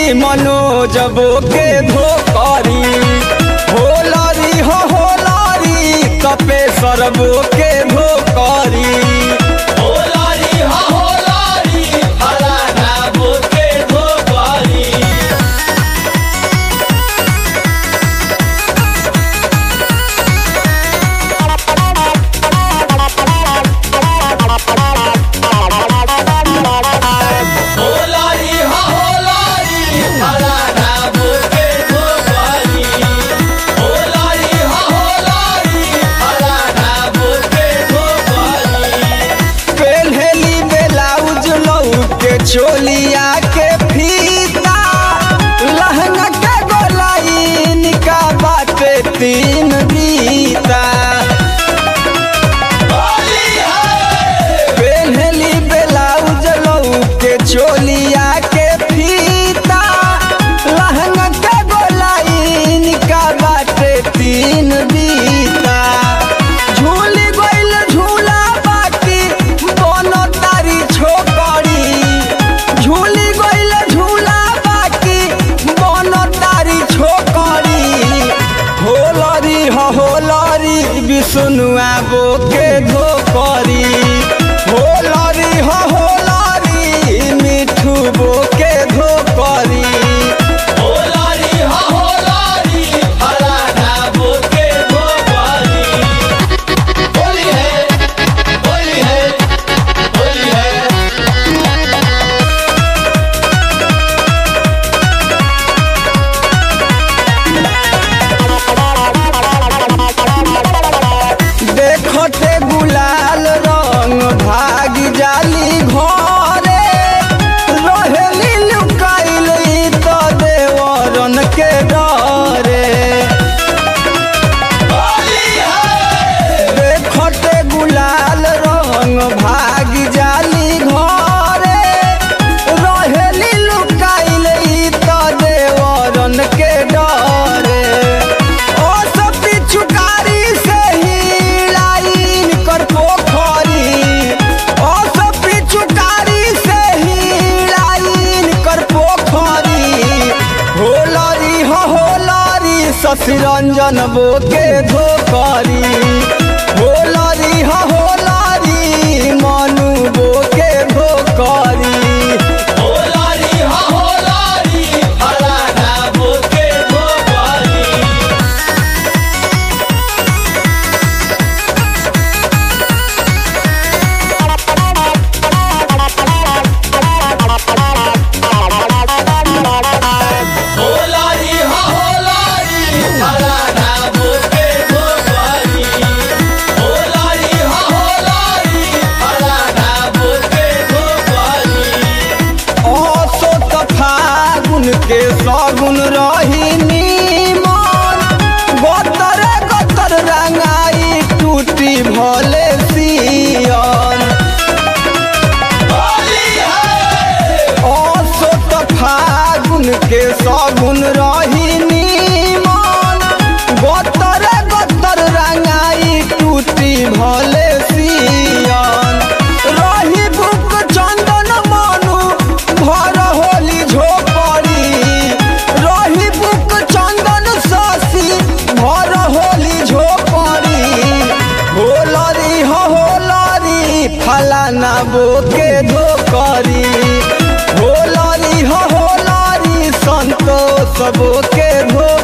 मनोजबो के धोकरी होलरी हो होलरी कपे सरबो के धोकरी होलारी हा होलारी फलाना बोके धोबारी होलारी हा होलारी फलाना बोके धोबारी होलारी हा होलारी फलाना बोके धोबारी पेन्हली ब्लाउज लऊ के चोलिया के फीता लहंगा के गोलाइन का बाटे तीन बीता होली है पेन्हली ब्लाउज लऊ के चोलिया के फीता लहंगा के गोलाइन का बाटे तीन बीता झूली गइल झूला बाकी दोनों तारी छोकरी झूली गइल झूला बाकी दोनों तारी छोकरी होलरी हो होलरी विष्णुआ बो के धोकरी होलरी हो होलरी मिठू बो के धोकरी होलारी हा होलारी फलाना बोके धोबारी होली है होली है होली है देखते गुलाल रंग भाग जाली घरे रहेली लुकाइल तो देवरन के डरे होली है देखते गुलाल रंग भाग जाली घरे रहेली लुकाइल तो देवरन के डरे ओ सब पिछुकारी से ही लाइन कर पोखरी ओ सब पिछुकारी से ही लाइन कर पोखरी होलरी हो होलरी शशिरंजन बो के धोकरी होलरी हो होलरी मनु बो के धोकरी होलारी हा होलारी फलाना बोके धोबारी होलारी हा होलारी फलाना बोके धोबारी होलारी हा होलारी फलाना बोके धोबारी असो त फागुन के सगुन रही नीमन गतर गतर रंगाई टूटी भले सियन होली है असो त फागुन के सगुन रही नीमन गतर गतर रंगाई टूटी भले सियन रही बुक चंदन मनु भर होली झोपड़ी रही बुक चंदन शशि भर होली झोपड़ी होलरी हो होलरी फलाना बोके धोकरी होलरी हो होलरी संतोष बोके धो